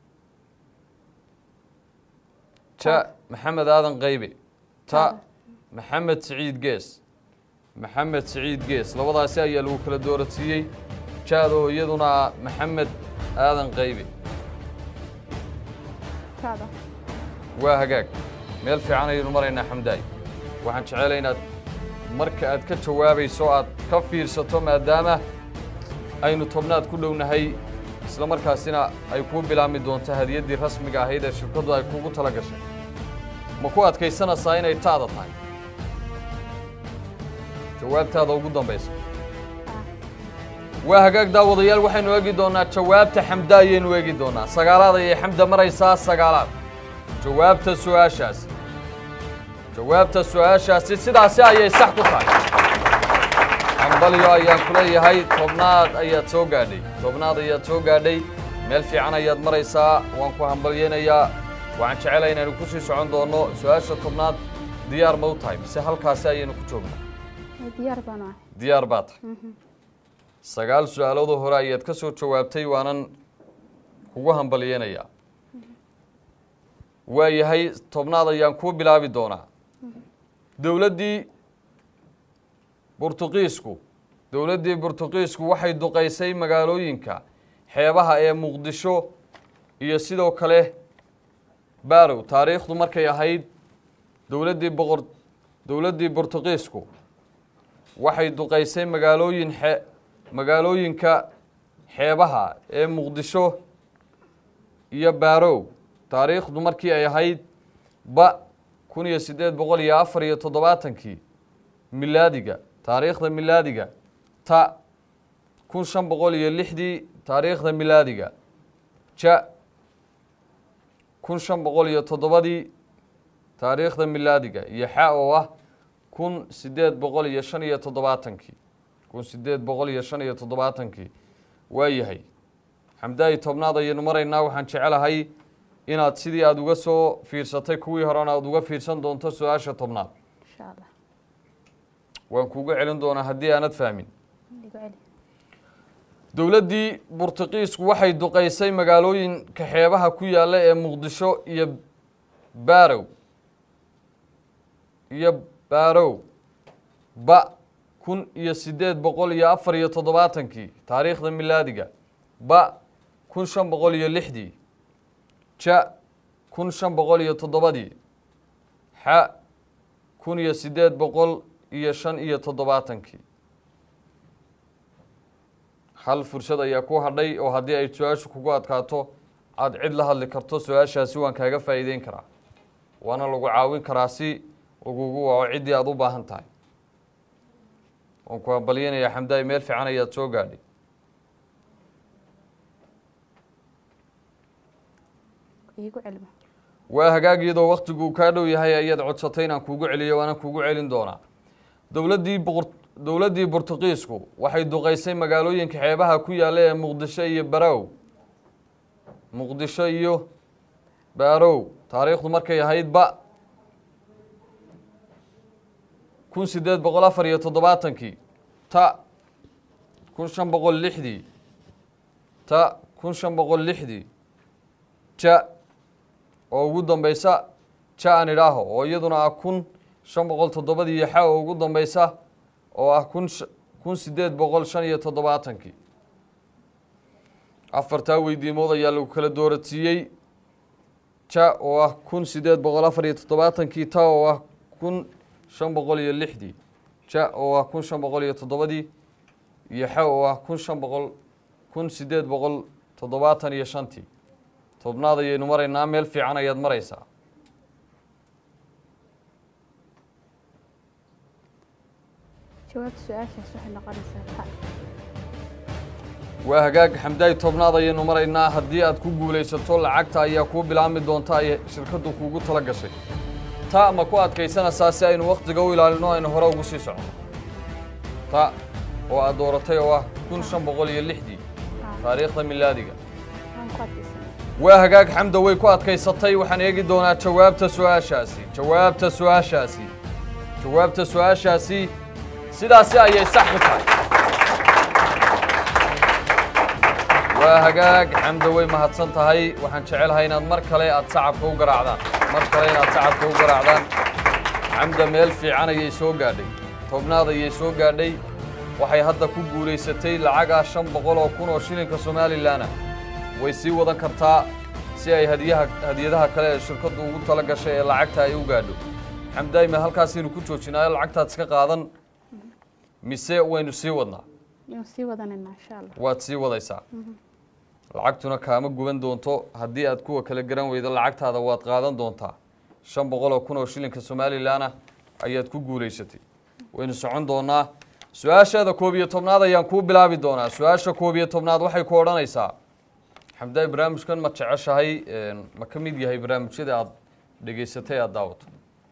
Speaker 1: ja maxamed aadan qaybe ta maxamed siciid gees maxamed siciid gees labadaasi ayaa lagu kala dooradsiiyey ja-da oo iyaduna ah maxamed aadan qaybe
Speaker 3: taada
Speaker 1: waa hagaag meel fiican ayaynu maraynaa xamdaay waxaan jecelahay inaad marka aad ka jawaabayso aad ka fiirsato maadaama aynu tobnaad ku dhownahay isla markaasina ay kuu bilaabmi doonto hadiyaddii rasmiga ahayd ee shirkaddu ay kugu tala gashay ma ku adkaysanaysaa inay taada tahay jawaabtaada ugu dambaysa waa hagaag daawadayaal waxaynu eegi doonaa jawaabta xamda ayaynu eegi doonaa sagaalaad ayay xamda maraysaa sagaalaad jawaabta su-aashaasi jawaabta su-aashaasi sidaasi ayay sax ku tahay hambalyo ayaan ku leeyahay tobnaad ayaad soo gaadhay tobnaad ayaad soo gaadhay meel fiican ayaad maraysaa waan ku hambalyeynayaa waxaan jecelahay inaynu ku sii socon doonno su-aasha tobnaad diyaar ma u tahay mise halkaasi ayaynu ku joognaa
Speaker 3: diyaar baan ahay
Speaker 1: diyaar baa tahay sagaal su-aaloodoo hore ayaad ka soo jawaabtay waanan kugu hambalyeynayaa waa yahay tobnaad ayaan kuu bilaabi doonaa dowladdii burtuqiisku dowladdii burtuqiisku waxay duqaysay magaalooyinka xeebaha ee muqdisho iyo sidoo kale barow taariikhdu markay ahayd dowladdii boqor dowladdii burtuqiisku waxay duqaysay magaalooyin xe magaalooyinka xeebaha ee muqdisho iyo baarow taariikhdu markii ay ahayd ba kun iyo siddeed boqol iyo afar iyo toddobaatankii milaadiga taariikhda milaadiga ta kun shan boqol iyo lixdii taariikhda milaadiga ja kun shan boqol iyo toddobadii taariikhda milaadiga iyo xa oo ah kun siddeed boqol iyo shan iyo toddobaatankii kun siddeed boqol iyo shan iyo toddobaatankii waa yahay xamdaayi tobnaad ayaynu maraynaa waxaan jecelahay inaad sidii aada uga soo fiirsatay kuwii horena aada uga fiirsan doonto su-aasha tobnaad
Speaker 3: insha allah
Speaker 1: waan kuuga celin doonaa haddii aanad fahmin
Speaker 3: igu celi
Speaker 1: dowladdii burtuqiisku waxay duqaysay magaalooyinka xeebaha ku yaalla ee muqdisho iyo baarow iyo baarow ba kun iyo siddeed boqol iyo afar iyo toddobaatankii taariikhda milaadiga ba kun shan boqol iyo lixdii ja kun shan boqol iyo toddobadii xa kun iyo siddeed boqol iyo shan iyo toddobaatankii hal fursad ayaa ku hadhay oo haddii ay su-aashu kugu adkaato aada cid la hadli karto su-aashaasi waan kaaga faa'iideyn karaa waana lagu caawin karaa si lagugu waco ciddii aada u baahan tahay waan ku hambalyanayaa xamdaay meel fiican ayaad soo gaadhay
Speaker 3: igu celima
Speaker 1: waa hagaag iyadoo waktiguu kaa dhow yahay ayaad codsatay inaan kuugu celiyo waana kuugu celin doonaa dowladdii boqor dowladdii burtuqiisku waxay duqaysay magaalooyinka xeebaha ku yaalla ee muqdisho iyo barow muqdisho iyo baarow taariikhdu markay ahayd ba kun siddeed boqol afar iyo toddobaatankii ta kun shan boqol lixdii ta kun shan boqol lixdii ja oo ugu dambaysa ja aan idhaaho oo iyaduna ah kun shan boqol toddobadii iyo xa oo ugu dambaysa oo ah kun kun siddeed boqol shan iyo toddobaatankii afartaa weydiimood ayaa lagu kala dooradsiiyey ja oo ah kun siddeed boqol afar iyo toddobaatankii ta oo ah kun shan boqol iyo lixdii ja oo ah kun shan boqol iyo toddobadii iyo xa oo ah kun shan boqol kun siddeed boqol toddobaatan iyo shantii tobnaad ayaynu maraynaa meel fiican ayaad maraysaa
Speaker 3: jawaabta su-aashaas waxay noqonaysaa ta
Speaker 1: waa hagaag xamdaay tobnaad ayaynu maraynaa haddii aad ku guulaysato lacagta ayaa kuu bilaabmi doonta ay shirkaddu kuugu tala gashay ta ma ku adkaysanaysaa si aynu wakhtiga u ilaalino aynu hore ugu sii socono ta oo aad dooratay oo ah kun shan boqol iyo lixdii taariikhda milaadiga
Speaker 3: waan ku adkaysanay
Speaker 1: waa hagaag xamda way ku adkaysatay waxaan eegi doonaa jawaabta su-aashaasi jawaabta su-aashaasi jawaabta su-aashaasi sidaasi ayay sax ku tahay waa hagaag xamda way mahadsan tahay waxaan jecelahay inaad mar kale aad sacabka u garaacdaan mar kale inaad sacabka u garaacdaan xamda meel fiican ayay soo gaadhay tobnaad ayay soo gaadhay waxay hadda ku guulaysatay lacagaa shan boqol oo kun oo shilinka somalilanah way sii wadan kartaa si ay hadiyaha hadiyadaha kale ee shirkaddu ugu tala gashay ee lacagta ay u gaadho xamdaay ma halkaasaynu ku joojinaayo lacagtaad iska qaadan mise waynu sii wadnaa
Speaker 3: inuu sii wadanayna insha allah
Speaker 1: waad sii wadaysaa lacagtuna kaama guban doonto haddii aad kuwa kala garan weydo lacagtaada waad qaadan doontaa shan boqol oo kun oo shilinka somalilan ah ayaad ku guulaysatay waynu socon doonaa su-aashaada koob iyo tobnaad ayaan kuu bilaabi doonaa su-aasha koob iyo tobnaad waxay ku odhanaysaa xamdaay barnaamijkan ma jeceshahay ma ka mid yahay barnaamijyada aad dhegaysatay aad daawato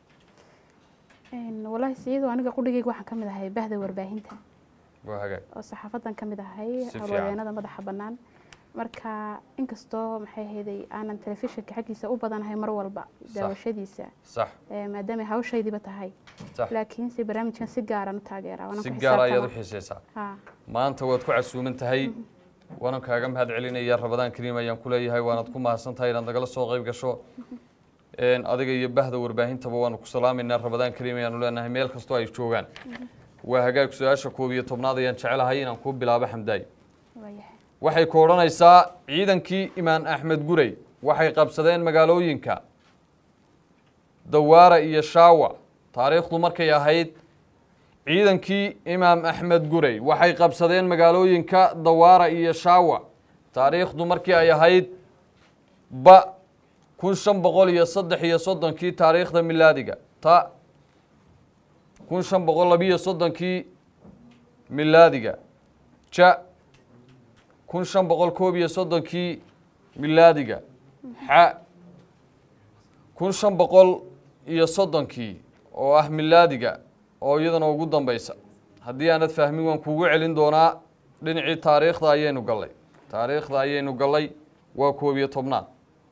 Speaker 3: Een, wallaahi siyadoo aniga qudhigayga waxaan ka mid ahay bahda warbaahinta
Speaker 1: waa hagaag
Speaker 3: oo saxaafadan ka mid ahay
Speaker 1: Si fiican.
Speaker 3: howlwadeenada madaxa bannaan marka inkastoo maxay ahayday aanan telefishinka xaggiisa u badanahay mar walba daawashadiisa
Speaker 1: sax
Speaker 3: ee, maadaamay hawshaydiiba tahay
Speaker 1: sax
Speaker 3: laakiinse barnaamijkan si gaaran u taageeraa waana
Speaker 1: si
Speaker 3: ku
Speaker 1: gaar ayaad u
Speaker 3: xisaabtama.
Speaker 1: xiisaysaa
Speaker 3: Ha,
Speaker 1: maanta waad ku casuuman tahay waanan kaaga mahad celinaya rabadaan kariim ayaan ku leeyahay waanaad ku mahadsan tahay inaad nagala soo qayb gasho Een, adiga iyo bahda warbaahintaba waanu ku salaamaynaa rabadaan kariim ayaanu leenahay meel kastoo ay joogaan waa hagaag su-aasha koob iyo tobnaad ayaan jecelahay inaan kuu bilaabo xamdaay
Speaker 3: waayahay
Speaker 1: waxay ku odhanaysaa ciidankii imaan axmed gurey waxay qabsadeen magaalooyinka dawaara iyo shaawa taariikhdu markay ahayd ciidankii imaam axmed gurey waxay qabsadeen magaalooyinka dawaara iyo shaawa taariikhdu markii ay ahayd ba kun shan boqol iyo saddex iyo soddonkii taariikhda milaadiga ta kun shan boqol labiyo soddonkii milaadiga ja kun shan boqol koob iyo soddonkii milaadiga xa kun shan boqol iyo soddonkii oo ah milaadiga oo iyadana ugu dambaysa haddii aanad fahmin waan kuugu celin doonaa dhinacii taariikhda ayaynu gallay taariikhda ayaynu gallay waa koob iyo tobnaad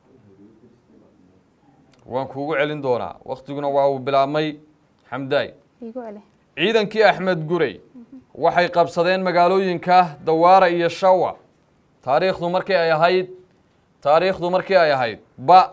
Speaker 1: waan kuugu celin doonaa waktiguna waa uu bilaabmay xamdaay
Speaker 3: iigu celi
Speaker 1: ciidankii axmed gurey waxay qabsadeen magaalooyinka dawaara iyo shawa taariikhdu markii ay ahayd taariikhdu markii ay ahayd ba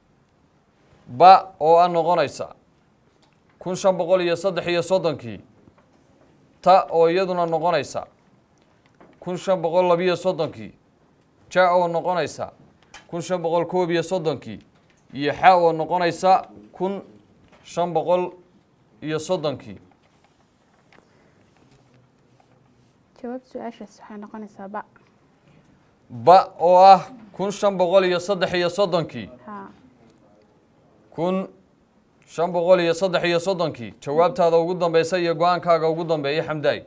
Speaker 1: ba oo a noqonaysa kun shan boqol iyo saddex iyo soddonkii ta oo iyaduna noqonaysa kun shan boqol labiyo soddonkii ja oo noqonaysa kun shan boqol koob iyo soddonkii iyo xa oo noqonaysa kun shan boqol iyo soddonkii
Speaker 3: jawaab su-aashaas waxay noqonaysaa ba
Speaker 1: ba oo ah kun shan boqol iyo saddex iyo soddonkii
Speaker 3: ha
Speaker 1: kun shan boqol iyo saddex iyo soddonkii jawaabtaada ugu dambeysa iyo go-aankaaga ugu dambeeya xamdaay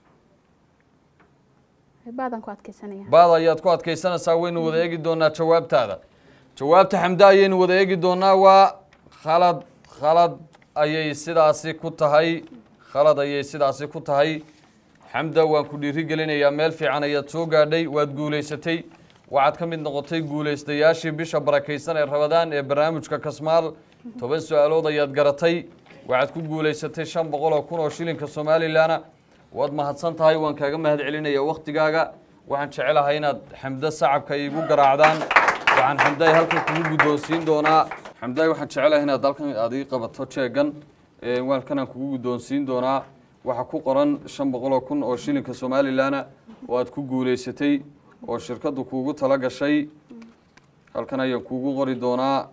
Speaker 3: baadan ku adkeysanaya
Speaker 1: baad ayaad ku adkaysanaysaa waynu wada eegi doonaa jawaabtaada jawaabta xamda ayaynu wada eegi doonaa waa khalad khalad ayay sidaasi ku tahay khalad ayay sidaasi ku tahay xamda waan ku dhiiri gelinayaa meel fiican ayaad soo gaadhay waad guulaysatay waxaad ka mid noqotay guulaystayaashii bisha barakaysan ee rabadaan ee barnaamijka kasmaal toban su-aalood ayaad garatay waxaad ku guulaysatay shan boqol oo kun oo shilinka somalilanna waad mahadsan tahay waan kaaga mahad celinaya waktigaaga waxaan jecelahay inaad xamdo sacabka iigu garaacdaan waxaan xamdaay halkan kugu guddoonsiin doonaa xamdaay waxaan jecelahay inaad halkan aad ii qabato jeegan halkanaan kugu guddoonsiin doonaa waxaa ku qoran shan boqol oo kun oo shilinka somalilanna oo aad ku guulaysatay oo shirkaddu kuugu tala gashay halkan ayaan kuugu qori doonaa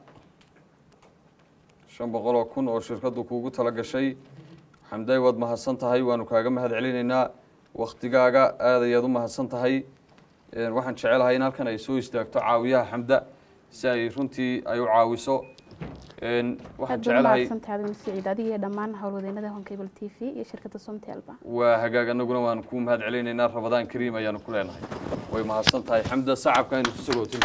Speaker 1: shan boqol oo kun oo shirkaddu kuugu tala gashay xamdaay waad mahadsan tahay waanu kaaga mahad celinaynaa waktigaaga aad ayaad u mahadsan tahay waxaan jecelahay in halkan ay soo istaagto caawiyaha xamda si ay runtii ay u caawiso waxaan
Speaker 3: aad baad
Speaker 1: jecelahay
Speaker 3: umahadsantahay adina siciid adiga iyo dhammaan howlwadeenada honkable t v iyo shirkadda somtelba
Speaker 1: waa hagaag anaguna waan kuu mahad celinaynaa rabadaan kariim ayaanu ku leenahay way mahadsan tahay xamda sacabka aynu ku sagootin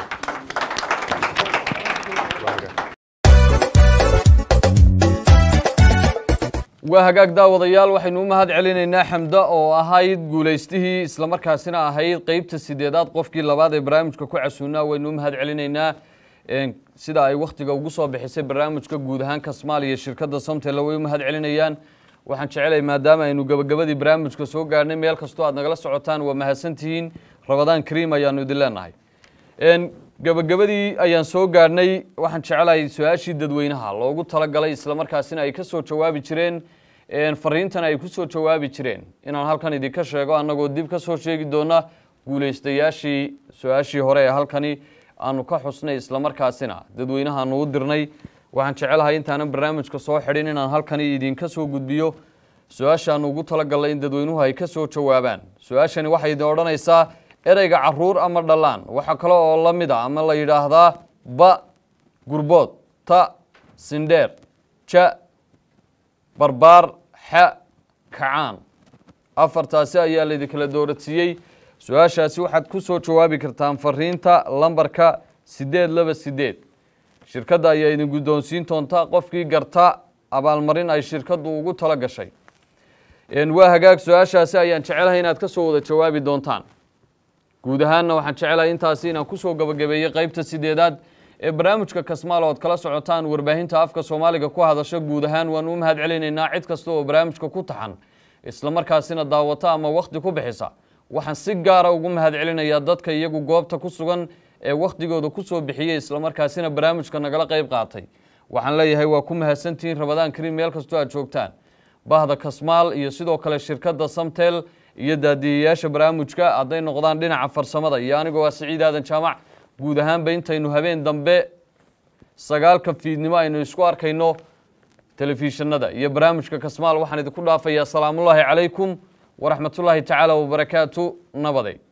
Speaker 1: waa hagaag daawadayaal waxaynu u mahad celinaynaa xamda oo ahayd guulaystihii islamarkaasina ahayd qeybta sideedaad qofkii labaad ee barnaamijka ku casuunaa waynu u mahad celinaynaa Een, sida ay wakhtiga ugu soo bixisay barnaamijka guud ahaan kasmaal iyo shirkadda somtela way u mahad celinayaan waxaan jecelahay maadaama aynu gabagabadii barnaamijka soo gaarhnay meel kastoo aad nagala socotaan waa mahadsantihiin rabadaan kariim ayaanu idin leenahay Een, gabagabadii ayaan soo gaarhnay waxaan jecelahay su-aashii dadweynaha loogu talagalay islamarkaasina ay ka soo jawaabi jireen een, fariintan ay ku soo jawaabi jireen inaan halkan idinka sheego annagoo dib ka soo sheegi doona guulaystayaashii su-aashii hore ee halkani aanu ka xusnay islamarkaasina dadweynahaanu u dirnay waxaan jecelahay intaanan barnaamijka soo xidhin inaan halkani idinka soo gudbiyo su-aashaanu ugu talagalnay in dadweynuhu ay ka soo jawaabaan su-aashani waxay idin odhanaysaa ereyga caruur ama dhallaan waxaa kale oo la mid a ama la yidhaahdaa ba gurbood ta sindheer ja barbaar xa kacaan afartaasi ayaa laydinkala dooradsiiyey su-aashaasi waxaad ku soo jawaabi kartaan fariinta lambarka siddeed laba siddeed shirkadda ayaa idin guddoonsiin doonta qofkii garta abaalmarin ay shirkaddu ugu tala gashay waa hagaag su-aashaasi ayaan jecelahay inaad ka soo wada jawaabi doontaan guud ahaanna waxaan jecelahay intaasi inaan kusoo gabagabeeyey qeybta sideedaad ee barnaamijka kasmaal ood kala socotaan warbaahinta afka soomaaliga ku hadasho guud ahaan waanu u mahad celinaynaa cid kasta oo barnaamijka ku taxan islamarkaasina daawata ama wakhti ku bixisa waxaan si gaara ugu mahad celinayaa dadka iyagu goobta ku sugan ee wakhtigooda kusoo bixiyey islamarkaasina barnaamijka nagala qeyb qaatay waxaan leeyahay waa ku mahadsantihiin rabadaan kariim meel kastoo aad joogtaan bahda kasmaal iyo sidoo kale shirkadda samtel iyo daadiyayaasha barnaamijka hadday noqdaan dhinaca farsamada iyo anigoo waa siciid aadan jaamac guud ahaanba intaynu habeen dambe sagaalka fiidnimo aynu isku arkayno telefishinada iyo barnaamijka kasmaal waxaan idinku dhaafayaa asalaamullaahi calaykum waraxmatullaahi tacaala wabarakaatu nabaday